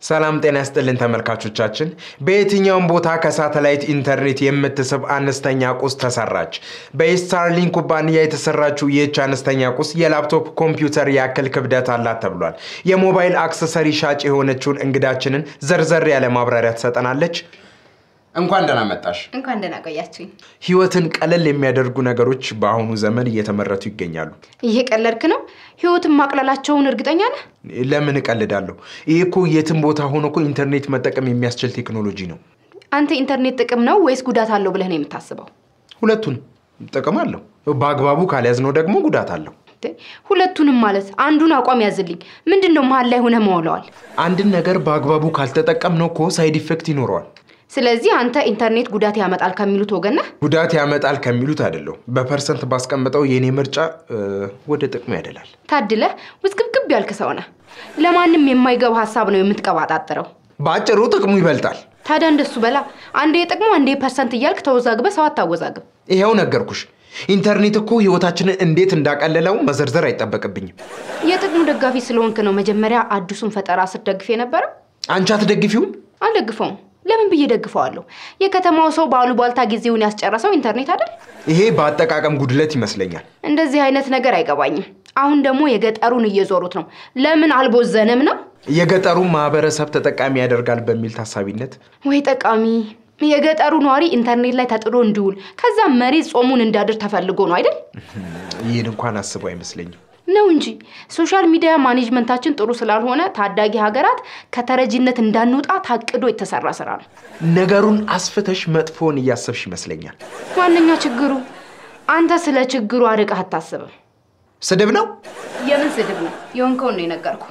ሰላም ጤና ያስጥልን ተመልካቾቻችን። በየትኛውም ቦታ ከሳተላይት ኢንተርኔት የምትስብ አነስተኛ ቁስ ተሰራች። በስታርሊንክ ኩባንያ የተሰራችው ይህች አነስተኛ ቁስ የላፕቶፕ ኮምፒውተር ያክል ክብደት አላት ተብሏል። የሞባይል አክሰሰሪ ሻጭ የሆነችውን እንግዳችንን ዘርዘር ያለ ማብራሪያ ትሰጠናለች። እንኳን ደህና መጣሽ። እንኳን ደህና ቆያችሁኝ። ህይወትን ቀለል የሚያደርጉ ነገሮች በአሁኑ ዘመን እየተመረቱ ይገኛሉ። እየቀለድክ ነው? ህይወትን ማቅለላቸውን እርግጠኛ ነህ? ለምን እቀልዳለሁ? ይህ እኮ የትም ቦታ ሆኖ እኮ ኢንተርኔት መጠቀም የሚያስችል ቴክኖሎጂ ነው። አንተ ኢንተርኔት ጥቅም ነው ወይስ ጉዳት አለው ብለህ ነው የምታስበው? ሁለቱን ጥቅም አለው። በአግባቡ ካልያዝነው ደግሞ ጉዳት አለው። እንዴ፣ ሁለቱንም ማለት አንዱን አቋም ያዝልኝ። ምንድን ነው መሀል ላይ ሆነህ መውለዋል? አንድን ነገር በአግባቡ ካልተጠቀምነው እኮ ሳይድ ኢፌክት ይኖረዋል። ስለዚህ አንተ ኢንተርኔት ጉዳት ያመጣል ከሚሉት ወገን ነህ? ጉዳት ያመጣል ከሚሉት አይደለሁ። በፐርሰንት ባስቀምጠው የእኔ ምርጫ እ፣ ወደ ጥቅሙ ያደላል። ታድለህ ውዝግብግብ ያልክ ሰው ነህ። ለማንም የማይገባ ሀሳብ ነው የምትቀባጣጥረው። በአጭሩ ጥቅሙ ይበልጣል። ታዲያ እንደሱ በላ። አንዴ ጥቅሙ አንዴ ፐርሰንት እያልክ ተወዛግበ ሰው አታወዛግብ። ይኸው ነገርኩሽ። ኢንተርኔት እኮ ህይወታችንን እንዴት እንዳቀለለው መዘርዘር አይጠበቅብኝም። የጥቅሙ ደጋፊ ስለሆንክ ነው መጀመሪያ አዲሱን ፈጠራ ስትደግፍ የነበረው። አንቺ አትደግፊውም? አልደግፈውም። ለምን ብዬ ደግፈዋለሁ? የከተማው ሰው በአሉባልታ ጊዜውን ያስጨረሰው ኢንተርኔት አይደል? ይሄ በአጠቃቀም ጉድለት ይመስለኛል። እንደዚህ አይነት ነገር አይገባኝም። አሁን ደግሞ የገጠሩን እየዞሩት ነው። ለምን አልቦዘንም ነው? የገጠሩን ማህበረሰብ ተጠቃሚ ያደርጋል በሚል ታሳቢነት ወይ ጠቃሚ የገጠሩ ነዋሪ ኢንተርኔት ላይ ተጥሎ እንዲውል ከዛ መሬት ጾሙን እንዲያድር ተፈልጎ ነው አይደል? ይህን እንኳን አስበው አይመስለኝም። ነው እንጂ ሶሻል ሚዲያ ማኔጅመንታችን ጥሩ ስላልሆነ ታዳጊ ሀገራት ከተረጂነት እንዳንወጣ ታቅዶ የተሰራ ስራ ነው። ነገሩን አስፍተሽ መጥፎውን እያሰብሽ ይመስለኛል። ዋነኛ ችግሩ አንተ ስለ ችግሩ አርቀህ አታስብም። ስድብ ነው። የምን ስድብ ነው? የሆንከውን ነው የነገርኩ።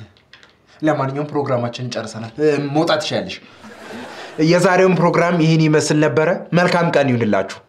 ለማንኛውም ፕሮግራማችንን ጨርሰናል። እ፣ መውጣት ትችያለሽ። የዛሬውን ፕሮግራም ይህን ይመስል ነበረ። መልካም ቀን ይሁንላችሁ።